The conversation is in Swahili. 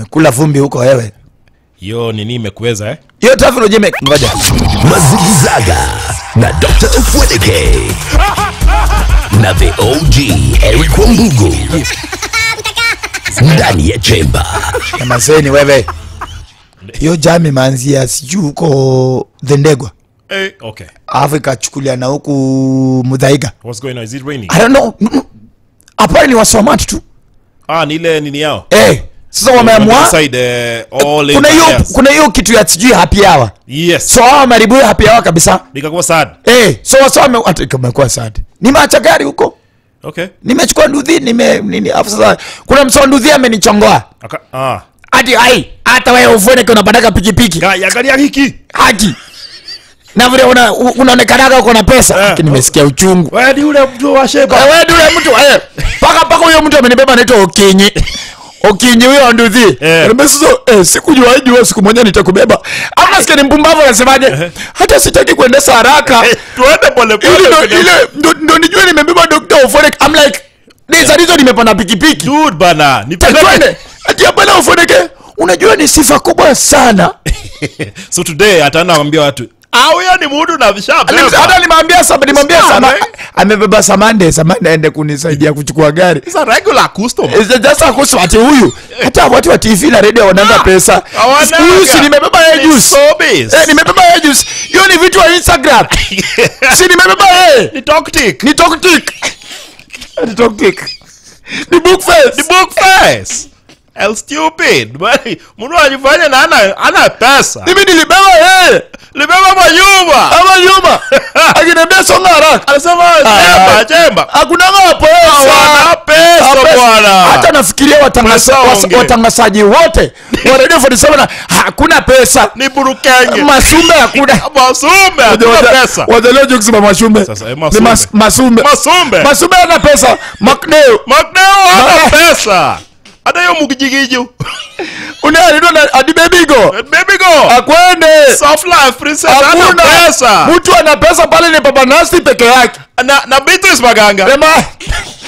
umekula vumbi huko wewe hiyo nini imekuweza eh? hiyo traffic unajua ime- ngoja Mazigizaga na Dr. Ufwedeke na the OG Eric Wambugu ndani ya chemba. Nyamazeni wewe. Hiyo jam imeanzia sijui huko Dhendegwa, Eh, okay. alafu ikachukulia na huku Mudhaiga. What's going on? Is it raining? I don't know. Mm, mm. Hapa ni wasomati tu. Ah, ni ile nini yao? Eh, sasa wameamua Side, eh, all kuna hiyo areas. kuna hiyo kitu ya sijui happy hour. Yes. So hao wameharibu hiyo happy hour kabisa. Nikakuwa sad. Eh, so wasa wame ati kumekuwa sad. Nimeacha gari huko. Okay. Nimechukua nduthi nime nini alafu sasa kuna msao nduthi amenichongoa. Aka, ah. Ati ai hata wewe ufone kuna badaka pikipiki. Ga, angalia hiki. haki na vile una, u- unaonekanaga uko na pesa Eh. Haki, nimesikia uchungu Wewe ni ule mtu wa sheba. Eh, wewe yule mtu eh, paka paka huyo mtu amenibeba anaitwa Okinyi Okinyi huyo nduthi Eh. Niambia sasa eh, sikujua jua siku moja nitakubeba au nasikia ni mpumbavu anasemaje hata sitaki kuendesha haraka Eh, Tuende pole ili ndo pole. ile ndo, ndo nijue nimebeba Dr. Ofonek I'm like Ndiza hizo nimepanda pikipiki Dude bana, twende nipeleke. ati hapana Ofoneke unajua ni sifa kubwa sana so today ataenda kuambia watu ah huyo ni mtu na Alim- vishabeba hata nimwambia sama nimwambia Sawa, sama eh? amebeba samande samande aende kunisaidia kuchukua gari It's a regular customer Is it just a kuhusu ati huyu hata watu wa TV na radio wananga pesa Hawanaga. huyu si nimebeba yeye Ni juice showbiz. eh nimebeba yeye juice hiyo ni vitu wa Instagram si nimebeba yeye Ni tactic. ni toktik ni toktik ni book face Ni book face. El stupid. Bali mtu anajifanya na ana ana pesa. mimi nilibeba yeye Libeba manyumba. ama nyuma akiniambia songa haraka Anasema Ah. chemba chemba. hakuna pesa Wana pesa Hapana. bwana. hata nafikiria watangasa- Pesa wasa- onge. watangazaji wote wa radio 47 na hakuna pesa Ni burukenge. masumbe hakuna Masumbe hakuna pesa. wadhalio kusema mashumbe Sasa, eh, Ni masumbe. mas- masumbe Masumbe. masumbe hana pesa makneo Makneo hana Ma- pesa. Hata hiyo mukijigiju. unaarido na adibebigo Baby go. akwende Soft life princess hana hakuna pesa. mtu ana pesa pale ni baba nasi peke yake Na na Beatrice Maganga. Ema